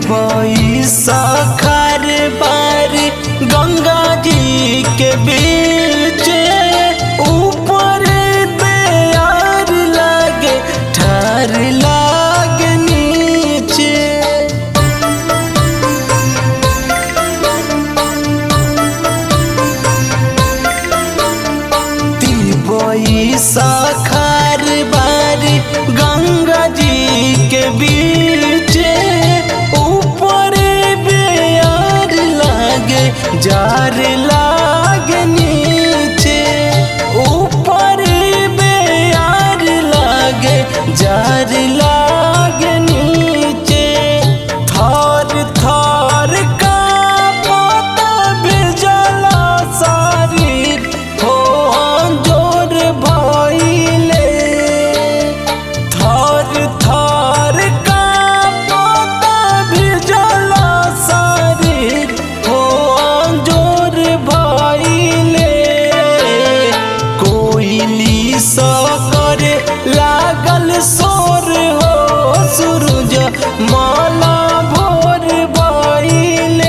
तिबई सखर बारी गंगा जी के बीच ऊपर बेयार लागे ठार लागे नीचे तिबई सखर बारी गंगा जी के बीच ऊपर बेयार लागे जार लागे नीचे ऊपर बेयार लागे जार लागे नीचे थर थर का पता बिजला शरीर हो जोर भइले थर थर का पता बिजला शरीर हो जोर भइले कोइली सा करे लागल सोर हो सूरज माला भोर भइले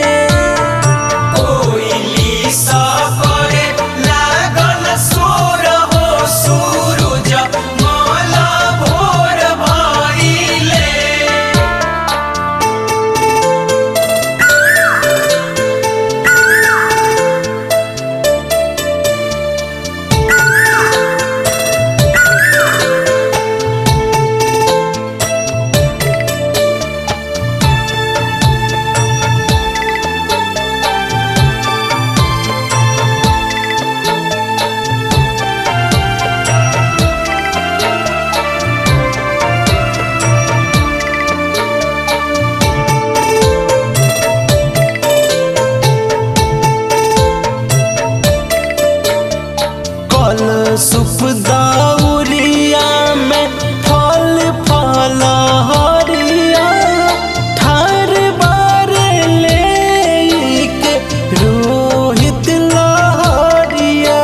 कोइली सा करे लागल सोर हो सूरज माला भोर भइले कल सुप दाउरिया में फल फल हरिया ठार बार ले के रोहित लहरिया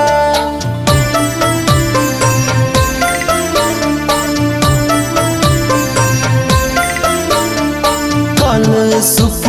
कल सुप